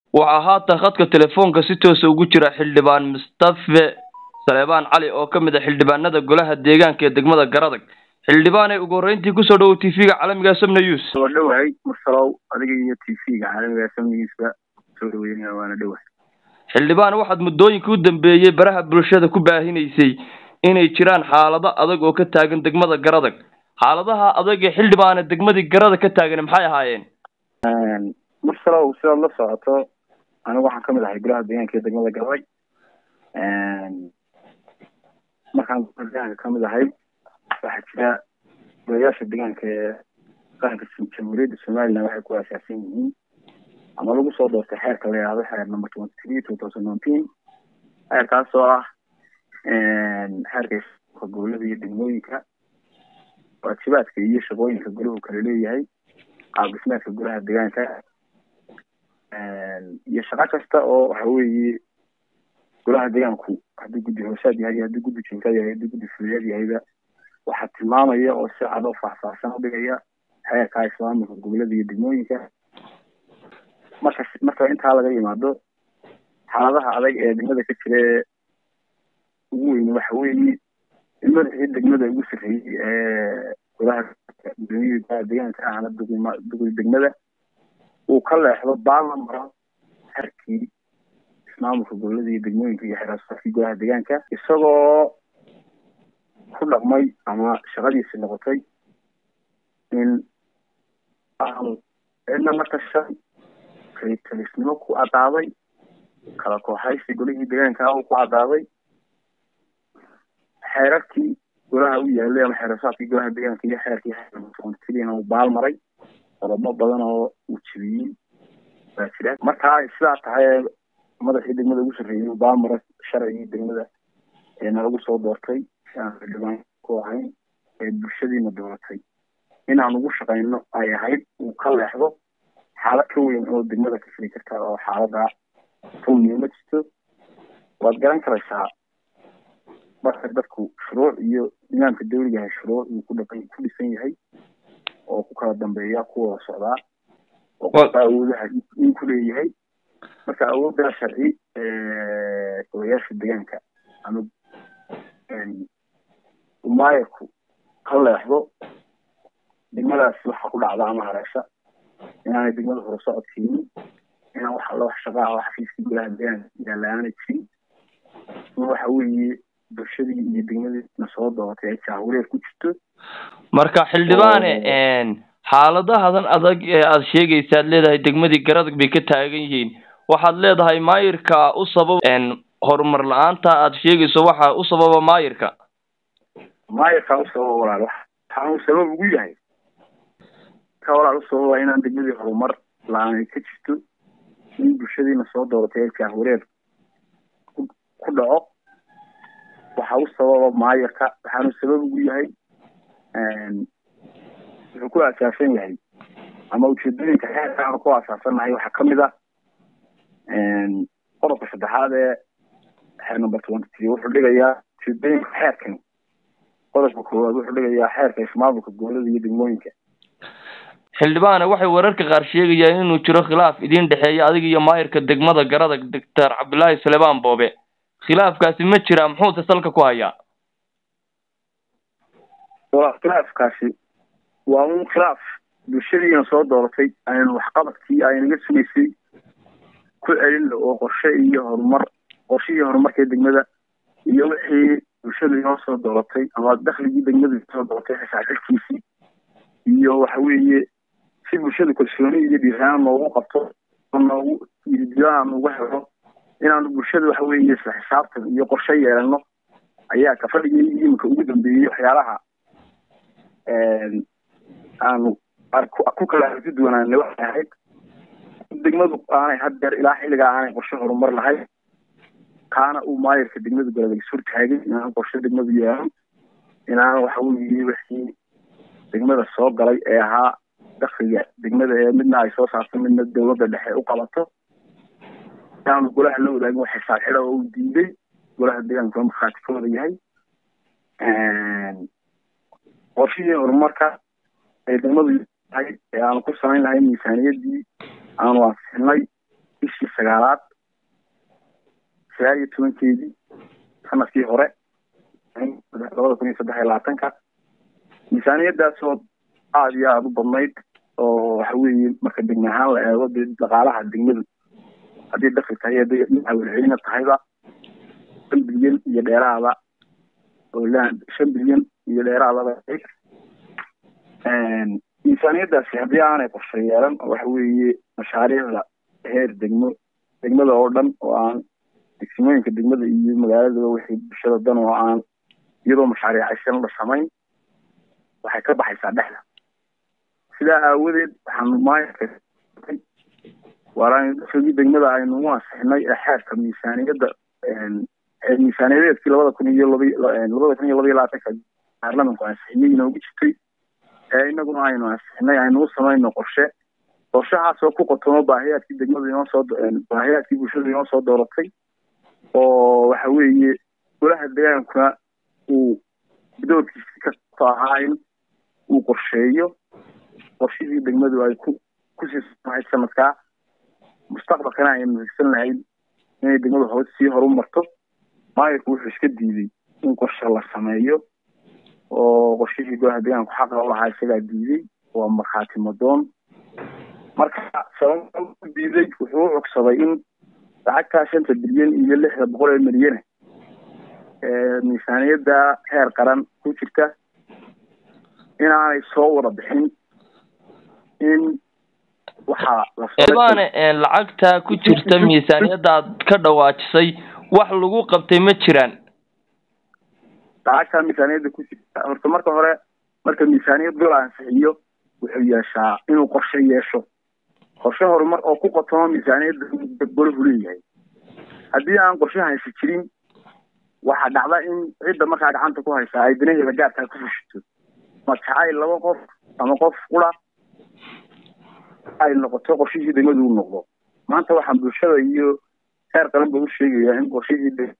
waxaa haatan khadka telefoonka si toosa ugu jira xildhibaan mustafe saleebaan cali oo ka mid a xildhibaanada golaha deegaanka ee degmada garadag xildhibaan ee ugu horreyntii kusoo dhawow t v-ga caalamiga samna news waa dhowahay mursalow adiga iyo t v-ga caalamiga samna newsba soo dhaweynaya waana dhowahay xildhibaan waxaad muddooyinka u dambeeyey baraha bulshada ku baahinaysay inay jiraan xaalado adag oo ka taagan degmada garadag xaaladaha adag ee xildhibaane degmadii garadag ka taagan maxay ahaayeen mursalow sidaad la socoto anigu waxaan kamid ahay golaha deegaanka ee degmada garadag markaan golaha deegaanka kamid ahay waxaa jira golayaasha deegaanka ee qaranka jamhuuriyadda somaliland waxay ku aasaasan yihiin ama lagu soo doortay xeerka la yihahdo xeer number twenty three two thousand nineteen xeerkaas oo ah xeerka gobolada iyo degmooyinka waajibaadka iyo shaqooyinka golahu kala leeyahay qaab dhismeedka golaha deegaanka iyo shaqo kasta oo waxa weeye golaha deegaanku haddii guddi hoosaad yahay haddii guddi jinkaad yahay haddii guddi fuliyaad yahayba waxaa tilmaamaya oo si cad oo faahfaahsan u dhigaya xeerka islaamika gobolada iyo degmooyinka marka marka intaa laga yimaado xaaladaha adag ee degmada ka jira ee ugu weyn waxa weeye in madaxii degmada ugu sarreeyey ee golaha gudoomiyihii golaha deegaanka ahna duqima duqi degmada uu ka leexdo baalla maro xerkii ismaamulka gobolada iyo degmooyinka iyo xeraasafkii golaha deegaanka isagoo ku dhaqmay ama shaqadiisi noqotay in aanu cidna marka shan kalitalisnimo ku cadaaday kala kooxaysi golihii deegaanka uu ku cadaaday xeerarkii golaha u yaalay ama xeerasaadkii golaha deegaanka iyo xeerkii xeerna uu baal maray qodobo badan oo uu jebiyey baa jira markaa sidaa tahay madaxii degmada ugu sarreeyay uu baal maray sharcigii degmada ee nalagu soo doortay si aan xildhibaan ku ahayn ee bulshadiina dooratay inaan ugu shaqayno ay ahayd uu ka leexdo xaalad ka weyn oo degmada ka fili karta oo xaalada runniyo ma jirto waad garan karaysaa marka dadku shuruuc iyo nidaamka dawliga yahay shuruuc uu ku dhaqan ku dhisan yahay oo ku kala dambeeya ku wada socdaa oo qofka awoodaha in ku leeyahay marka awooddaa sharci golayaasha deegaanka ama umaayarku ka leexdo degmadaas waxa ku dhacda ama hareesha inaanay degmada hore socodkiinin inaan wax alla wax shaqaa oo xafiiskii golaha deegaanka yaalaana jirin in waxa weeye bulshadii iyo degmadiina soo dooratay ay jaahureer ku jirto marka xildhibaane xaaladahadan adag ee aada sheegaysa ad leedahay degmadii garadag bay ka taagan yihiin waxaad leedahay maayirka u sabab horumar la-aanta aada sheegayso waxa u sababa maayirka maayirkaa u sababa walaal waxaan uu sabab ugu yahay ka walaal u sababa inaan degmadii horumar la-aan ka jirto in bulshadiina soo dooratay ay jaahureer ku dhaco waxa u sababa maayirka waxaanu sabab ugu yahay wuxuu ku asaasan yahay ama ujeedooyinka xeerka aanu ku asaasannahay waxaa kamid ah qodobka saddexaad ee xeer number twenty three wuxuu dhigayaa ujeedooyinka xeerkani qodobka koowaad wuxuu dhigayaa xeerka ismaamulka gobolada iyo degmooyinka xildhibaane waxay wararka qaar sheegayaan inuu jiro khilaaf idiin dhexeeya adiga iyo maayirka degmada garadag doctor cabdullaahi salebaan boobe khilaafkaasi ma jira muxuuse salka ku hayaa waa khilaafkaasi waa un khilaaf bulshadiina soo dooratay aynu waxqabadkii aynaga sugaysay ku celin oo qorshe iyo horumar qorshihii horumarka degmada iyo wixii bulshada inoo soo dooratay ama dakligii degmada soo dooratay xisaabxilkiisii iyo waxa weeye si bulshada kalsooni iyo dhiiraan noogu qabto noogu aan uga helo inaanu bulshada waxa weeye isla xisaabtan iyo qorshe yeelano ayaa kafadhigii iminka ugu dambeeyey waxyaalaha aanu ku kala aragti duwanaana waxay ahayd degmadu aanay haddeer ilaa xilligaa aanay qorshe horumar lahayn kaana uu maayirka degmada goladag sur taagay inaan qorshe degmadu yeelan inaan waxa weeye wixii degmada soo galay ee ahaa dakliga degmada ee midna ay soo saarto midna dowladda dhexe u qabato inaanu golaha la wadaagin wax xisaab xida oo uu diiday golaha deegaanka markhaati ka wada yahay qorshihii horumarka ee degmadu tahay ee aanu ku samayn lahayn miisaaniyadii aanu ansixinay bishii sagaalaad sagaal iyo tobankeedii sanadkii hore labada kun iyo saddex iyo labaatanka miisaaniyadaasoo aada iyo aada u badnayd oo waxa weeye marka degme ahaan la eego dee dhaqaalaha degmadu haddii dakli tahay hadday dhinaca welcelina tahayba shan bilyan iyo dheeraada oo shan bilyan iyo dheeraadaba miisaaniyadaasi haddii aanay qorshe yeelan waxa weeye mashaariicda heer degmo degmada oo dhan oo aan degsimooyinka degmada iyo magaaladaba wixii bulshada dan oo aan iyadoo mashaariicaysan la samayn waxay ka baxaysaa dhexda sidaa aawadeed waxaanu maayarka waaragii degmada aynu u ansixinay ee xeerka miisaaniyadda miisaaniyadeedkii labada kun iyo laba labada kun iyo laba iyo labaatanka baarlamanku ansixiyey inoogu jirtay ee inaguna aynu ansixinay aynu u samayno qorshe qorshahaasoo ku qotomo baahiyaadkii degmada inoo soo baahiyaadkii bulshada inoo soo dooratay oo waxa weeye golaha degaankuna uu doorkiisi kasto ahaa in uu qorsheeyo qorshihii degmadu ay ku kusii lahayd sanadkaa mustaqbalkana aynu higsan lahayd inay degmadu hoos sii horu marto maayirku wuxuu iska diiday in qorshe la sameeyo oo qorshihii golaha deegaanku xaqa u lahaa isagaa diiday waa markhaati madoon marka sababa u diiday wuxuu u cogsaday in lacagtaa shanta bilyan iyo lixda boqol ee milyane ee miisaaniyadda heer qaran ku jirta inaanay soo wada bixin in waxaa lasoobaane lacagta ku jirta miisaaniyadda aad ka dhawaajisay wax lagu qabtay ma jiraan lacagtaa miisaaniyadda ku jirta horta marka hore marka miisaaniyad gol ansixiyo wuxuu yeeshaa inuu qorshe yeesho qorshe horumar oo ku qotomo miisaaniyadda golahu leeyahay haddii aan qorshe haysa jirin waxaa dhacda in cidda markaa gacanta ku haysaa ay danaheeda gaarkaa ku fushito ma jacayl laba qof ama qof qura ay noqoto qorshihii degmadu u noqdo maanta waxaan bulshada iyo heer qaran ba u sheegayaa in qorshihii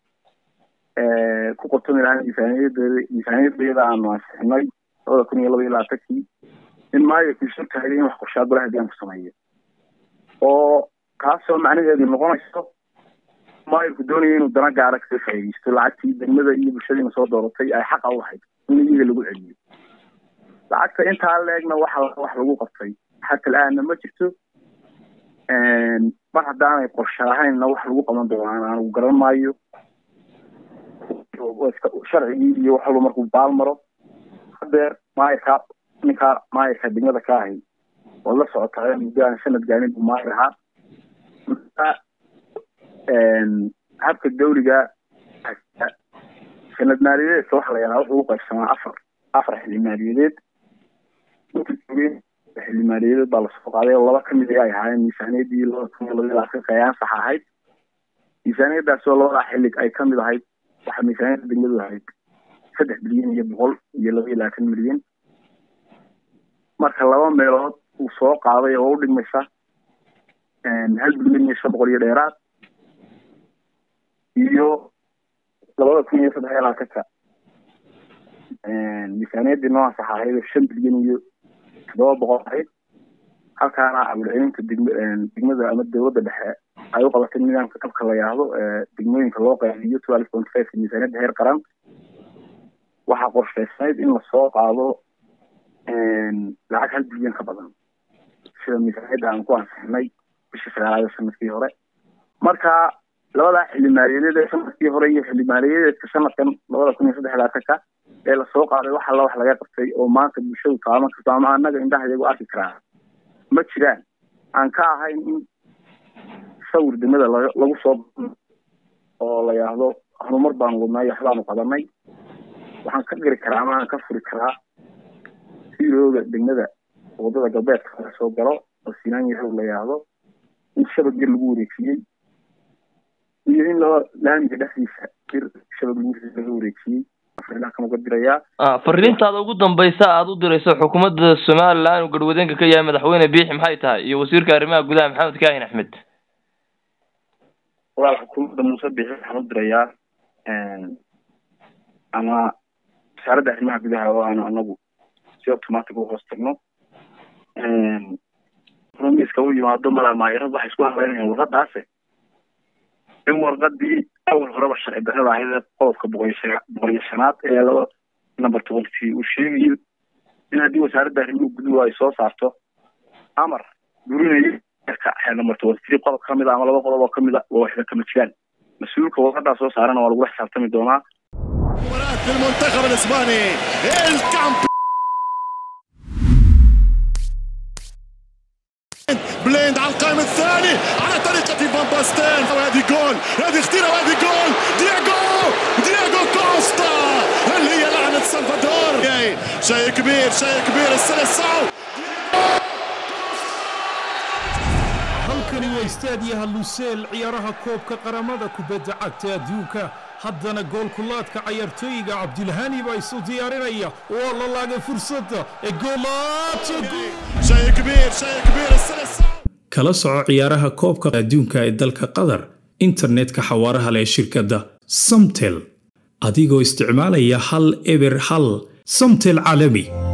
ku qotomi lahaa miisaaniyadeeda miisaaniyadeeda aanu ansixinay labada kun iyo laba iyo labaatankii in maayarku isu taagay in wax qorshaa golaha deegaanku sameeyo oo kaasoo macnaheedu noqonayso maayarku doonaya inuu dana gaara kaga faa'iidaysto lacagtii degmada iyo bulshadiina soo dooratay ay xaqa u lahayd in iyaga lagu celiyo lacagta intaa leegna waxa wax lagu qabtay xata la-aanna ma jirto mar haddaanay qorshe lahaynna wax lagu qaban doonaan anugu garan maayo sharcigii iyo wax walba markuu baal maro hadeer maayarka ninkaa maayarka degmada ka ahay waad la socotaa muddo aan sanad gaarin buu maayar ahaa habka dawliga sanad maaliyadeedka waxa la yidhaha wuxuu u qaybsamaa afar afar xilli maaliyadeed xilli maaliyadeed baa lasoo qaaday oo laba kamid ay ahaayeen miisaaniyaddii labada kun iyo labaiyo labaatanka ee ansax ahayd miisaaniyadaas oo labadaa xilli ay kamid ahayd waxaa miisaaniyadda degmadu ahayd saddex bilyan iyo boqol iyo laba iyo labaatan milyan marka laba meelood uu soo qaaday oo u dhigmaysa hal bilyan iyo shan boqol iyo dheeraad iyo labada kun iyo saddex iyo labaatanka miisaaniyaddii noo ansax ahayd oo shan bilyan iyo toddoba boqol ahayd halkaana abulcelinta degm degmada ama dowladda dhexe ay u qabatay nidaamka kabka la yidhaahdo degmooyinka loo qaybiyo twelve point five miisaaniyadda heer qaran waxaa qorshaysnayd in lasoo qaado lacag hal bilyan ka badan sida miisaaniyadda aan ku ansixinay bishii sagaalaad sanadkii hore marka labadaa xilli maaliyadeed ee sanadkii hore iyo xilli maaliyadeedka sanadkan labada kun iyo saddex labaatanka ee lasoo qaaday wax alla wax laga qabtay oo maanta bulshadu taaban karto ama annaga indhaha iyagu arki karaa ma jiraan aan ka ahayn in sawir degmada lagu soo oo la yidhaahdo horumar baanu wadnay waxbaanu qabanay waxaan ka gari karaa ama aan ka furi karaa siirooga degmada wadada galbeedka laga soo galo oo sinaan yahow la yidhaahdo in shabag yar lagu wareejiyey iyo in loo laamiga dhexdiisa bir shabag lagu laga wareejiyey kamaga dirayaa fariintaada ugu dambaysa aada u dirayso xukuumadda somalilan uu garwadeenka ka yahay madaxweyne biixi maxay tahay iyo wasiirka arrimaha gudaha maxamed kaahin axmed walaal xukuumadda muuse biixi waxaan u dirayaa ama wasaaradda arrimaha gudaha oo aanu anagu si automatic u hoos tagno miiska u yimaado malamaayarad waxay isku hadlaynayaan warqadaase in warqadii awal horeba sharci darrada ahayd ee qodobka boqoliyo shanaad ee laba number tobankii uu sheegayo in haddii wasaaradda arrimuhu guduhu ay soo saarto amar burinayo xeer number tobankii qodob ka mid a ama laba qodob oo ka mid a waa waxba kama jiraan mas-uulka warqadaa soo saarana waa lagula xisaabtami doonaa المنتخب الاسباني الكامب بليند على القائم الثاني على طريقة فان باستين وهذه جول هذه خطيرة وهذه جول دياغو دياغو كوستا هل هي لعنة سلفادور شيء كبير شيء كبير السلسعو halkani waa istaadiyaha luseel ciyaaraha koobka qaramada kubadda cagta adduunka haddana goolkulaadka cayaartooyiga cabdilhani baa isu diyaarinaya waa la laagay fursadda ee شيء كبير شيء كبير السلسعو kala soco ciyaaraha koobka adduunka ee dalka qatar internetka xawaaraha leh ee shirkadda samtel adigoo isticmaalaya hal eber hal samtel caalami